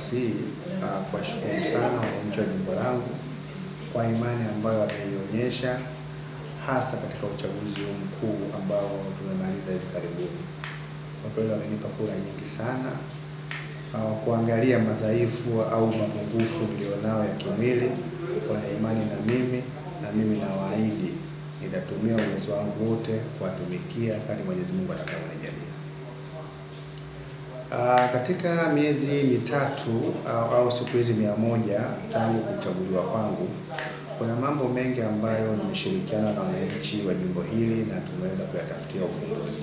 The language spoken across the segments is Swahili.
nafasi hii uh, kuwashukuru sana wananchi wa jimbo langu kwa imani ambayo wameionyesha hasa katika uchaguzi huu mkuu ambao tumemaliza hivi karibuni. Kwa kweli wamenipa kura nyingi sana. Uh, kuangalia madhaifu au mapungufu nilionao ya kimwili, wana imani na mimi na mimi nawaahidi nitatumia uwezo wangu wote kuwatumikia kadri Mwenyezi Mungu atakayonijalia. Uh, katika miezi mitatu au, au siku hizi mia moja tangu kuchaguliwa kwangu, kuna mambo mengi ambayo nimeshirikiana na wananchi wa jimbo hili na tumeweza kuyatafutia ufumbuzi.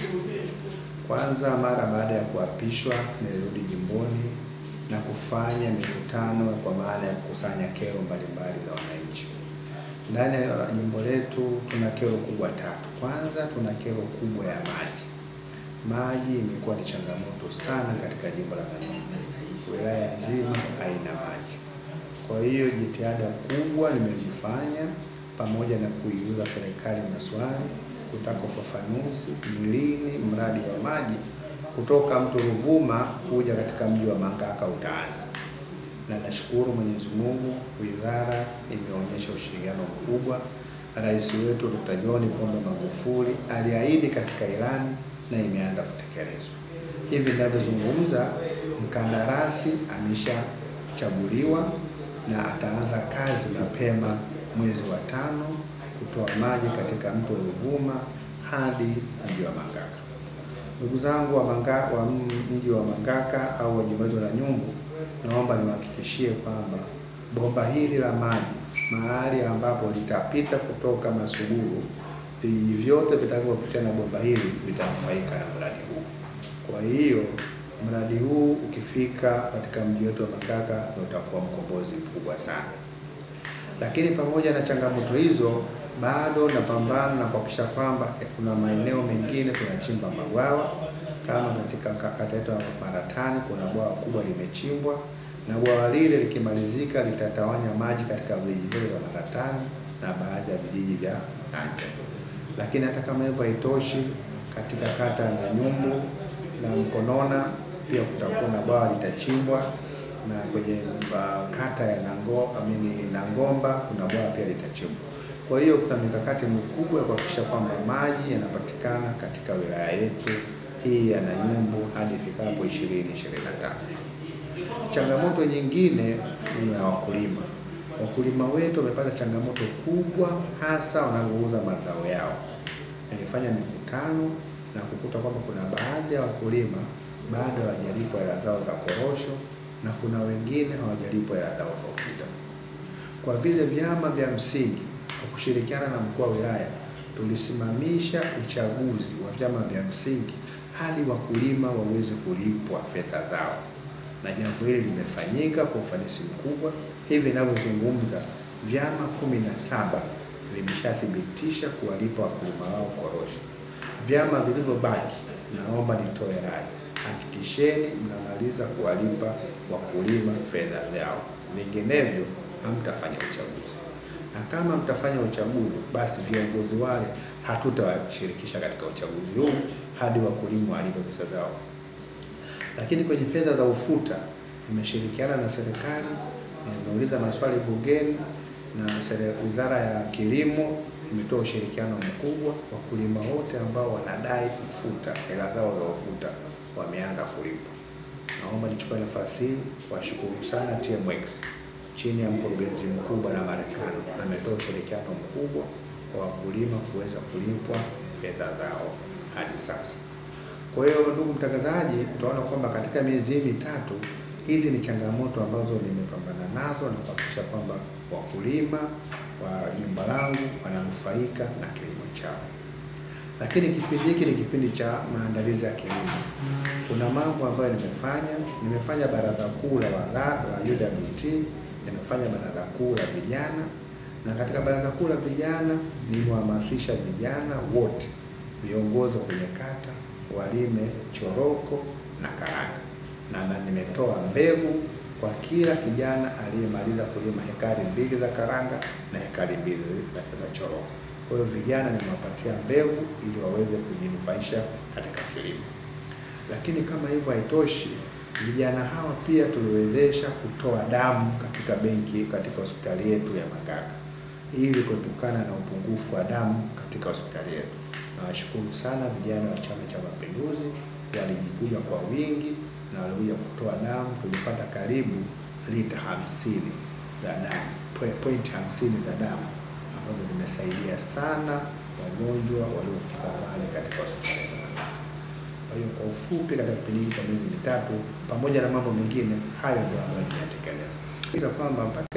Kwanza, mara baada ya kuapishwa, nilirudi jimboni na kufanya mikutano kwa maana ya kukusanya kero mbalimbali za wananchi. Ndani ya jimbo letu tuna kero kubwa tatu. Kwanza, tuna kero kubwa ya maji. Maji imekuwa ni changamoto sana katika jimbo la Namibia. Wilaya nzima haina maji. Kwa hiyo jitihada kubwa nimezifanya pamoja na kuiuza serikali maswali kutaka ufafanuzi ni lini mradi wa maji kutoka mto Ruvuma kuja katika mji wa Mangaka utaanza, na nashukuru Mwenyezi Mungu, wizara imeonyesha ushirikiano mkubwa. Rais wetu Dr. John Pombe Magufuli aliahidi katika ilani na imeanza kutekelezwa. Hivi ninavyozungumza, mkandarasi ameshachaguliwa na ataanza kazi mapema mwezi wa tano kutoa maji katika mto Ruvuma hadi mji wa Mangaka. Ndugu zangu wa, manga, wa mji wa Mangaka au wa jimbo letu la Nyumbu, naomba niwahakikishie kwamba bomba hili la maji mahali ambapo litapita kutoka Masuguru, vijiji vyote vitakavyopitia na bomba hili vitanufaika na mradi huu. Kwa hiyo mradi huu ukifika katika mji wetu wa Mangaka utakuwa mkombozi mkubwa sana. Lakini pamoja na changamoto hizo, bado napambana na kuhakikisha kwamba kuna maeneo mengine tunachimba mabwawa kama katika kata yetu ya Maratani kuna bwawa kubwa limechimbwa, na bwawa lile likimalizika litatawanya maji katika vijiji vyote vya Maratani na baadhi ya vijiji vya Nanja. Lakini hata kama hivyo haitoshi, katika kata ya Nanyumbu na Mkonona pia kutakuwa na bwawa litachimbwa na kwenye uh, kata ya Nango, amini Nangomba kuna bwawa pia litachimbwa. Kwa hiyo kuna mikakati mikubwa ya kuhakikisha kwamba maji yanapatikana katika wilaya yetu hii ya Nanyumbu hadi ifikapo 2025. Changamoto nyingine ni ya wakulima. Wakulima wetu wamepata changamoto kubwa, hasa wanapouza mazao yao. Nilifanya mikutano na kukuta kwamba kuna baadhi ya wakulima bado hawajalipwa hela zao za korosho na kuna wengine hawajalipwa hela zao za ufuta. Kwa vile vyama vya msingi kwa kushirikiana na mkuu wa wilaya tulisimamisha uchaguzi wa vyama vya msingi hadi wakulima waweze kulipwa fedha zao, na jambo hili limefanyika kwa ufanisi mkubwa. Hivi ninavyozungumza, vyama kumi na saba vimeshathibitisha kuwalipa wakulima wao korosho. Vyama vilivyobaki, naomba nitoe rai, hakikisheni mnamaliza kuwalipa wakulima fedha zao, vinginevyo hamtafanya uchaguzi na kama mtafanya uchaguzi basi viongozi wale hatutawashirikisha katika uchaguzi huu hadi wakulima walipe pesa zao. Lakini kwenye fedha za ufuta nimeshirikiana na serikali, nimeuliza maswali bungeni na wizara ya kilimo imetoa ushirikiano mkubwa. Wakulima wote ambao wanadai ufuta, hela zao za ufuta wameanza kulipwa. Naomba nichukue nafasi hii washukuru sana TMX chini ya mkurugenzi mkuu Bwana Marekani ametoa ushirikiano mkubwa kwa wakulima kuweza kulipwa fedha zao hadi sasa. Kwa hiyo, ndugu mtangazaji, utaona kwamba katika miezi hii mitatu hizi ni changamoto ambazo nimepambana nazo na kuhakikisha kwamba wakulima wa jimbo langu wananufaika na kilimo chao. Lakini kipindi hiki ni kipindi cha maandalizi ya kilimo. Kuna mambo ambayo nimefanya. Nimefanya baraza kuu la wadhaa la UWT nimefanya baraza kuu la vijana, na katika baraza kuu la vijana nimehamasisha vijana wote, viongozi wa kwenye kata walime choroko na karanga, na nimetoa mbegu kwa kila kijana aliyemaliza kulima hekari mbili za karanga na hekari mbili za choroko. Kwa hiyo vijana nimewapatia mbegu ili waweze kujinufaisha katika kilimo. Lakini kama hivyo haitoshi, Vijana hawa pia tuliwezesha kutoa damu katika benki katika hospitali yetu ya Magaga ili kuepukana na upungufu wa damu katika hospitali yetu. Nawashukuru sana vijana wa Chama cha Mapinduzi, walijikuja kwa wingi na walikuja kutoa damu. Tulipata karibu lita hamsini za damu, pointi hamsini za damu ambazo zimesaidia sana wagonjwa waliofika pale katika hospitali ya Magaga. Kwa hiyo kwa ufupi, katika kipindi hiki cha miezi mitatu, pamoja na mambo mengine, hayo ndio ambayo nimeyatekeleza. Kisha kwamba mpaka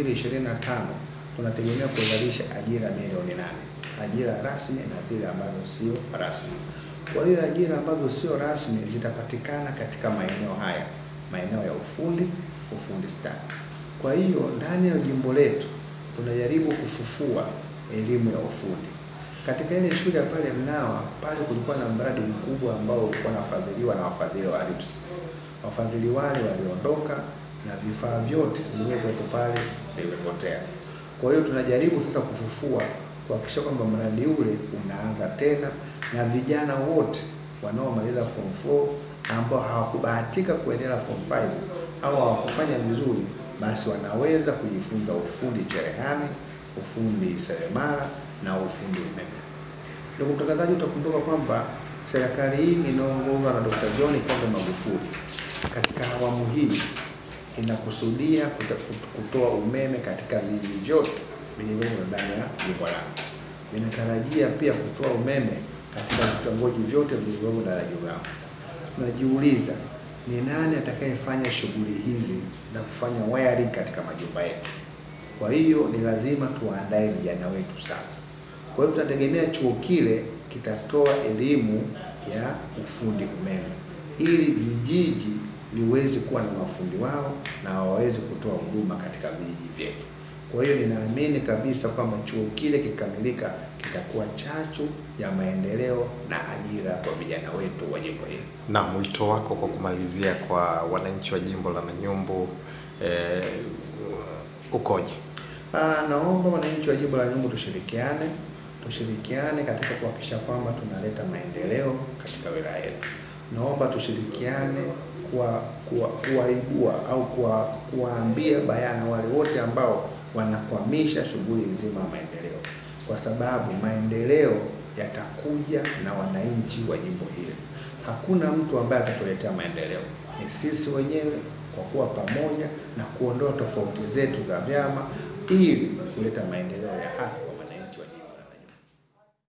2025 tunategemea kuzalisha ajira milioni nane, ajira rasmi na zile ambazo sio rasmi. Kwa hiyo ajira ambazo sio rasmi zitapatikana katika maeneo haya, maeneo ya ufundi, ufundi stadi. Kwa hiyo ndani ya jimbo letu tunajaribu kufufua elimu ya ufundi. Katika ile shule ya pale Mnawa pale kulikuwa na mradi mkubwa ambao ulikuwa unafadhiliwa na wafadhili wa RIPS. Wafadhili wale waliondoka na vifaa vyote vilivyokuwepo pale vimepotea. Kwa hiyo tunajaribu sasa kufufua kuhakikisha kwamba mradi ule unaanza tena na vijana wote wanaomaliza form 4 ambao hawakubahatika kuendelea form 5 au hawakufanya vizuri, basi wanaweza kujifunza ufundi cherehani, ufundi seremala na ufundi umeme. Ndugu mtangazaji, utakumbuka kwamba serikali hii inaongozwa na Dr. John Pombe Magufuli katika awamu hii inakusudia kutoa umeme katika vijiji vyote vilivyomo ndani ya jimbo langu. Vinatarajia pia kutoa umeme katika vitongoji vyote vilivyomo ndani ya jimbo langu. Tunajiuliza ni nani atakayefanya shughuli hizi za kufanya wiring katika majumba yetu. Kwa hiyo ni lazima tuwaandae vijana wetu sasa. Kwa hiyo tunategemea chuo kile kitatoa elimu ya ufundi umeme ili vijiji viweze kuwa na mafundi wao na waweze kutoa huduma katika vijiji vyetu. Kwa hiyo ninaamini kabisa kwamba chuo kile kikamilika kitakuwa chachu ya maendeleo na ajira kwa vijana wetu wa jimbo hili. Na mwito wako kwa kumalizia kwa wananchi wa jimbo la Nanyumbu eh, ukoje? Ah, naomba wananchi wa jimbo la Nanyumbu tushirikiane, tushirikiane katika kuhakikisha kwamba tunaleta maendeleo katika wilaya yetu. Naomba tushirikiane kuwaibua kuwa au kuwaambia bayana wale wote ambao wanakwamisha shughuli nzima ya maendeleo, kwa sababu maendeleo yatakuja na wananchi wa jimbo hili. Hakuna mtu ambaye atatuletea maendeleo, ni sisi wenyewe kwa kuwa pamoja na kuondoa tofauti zetu za vyama ili kuleta maendeleo ya haki.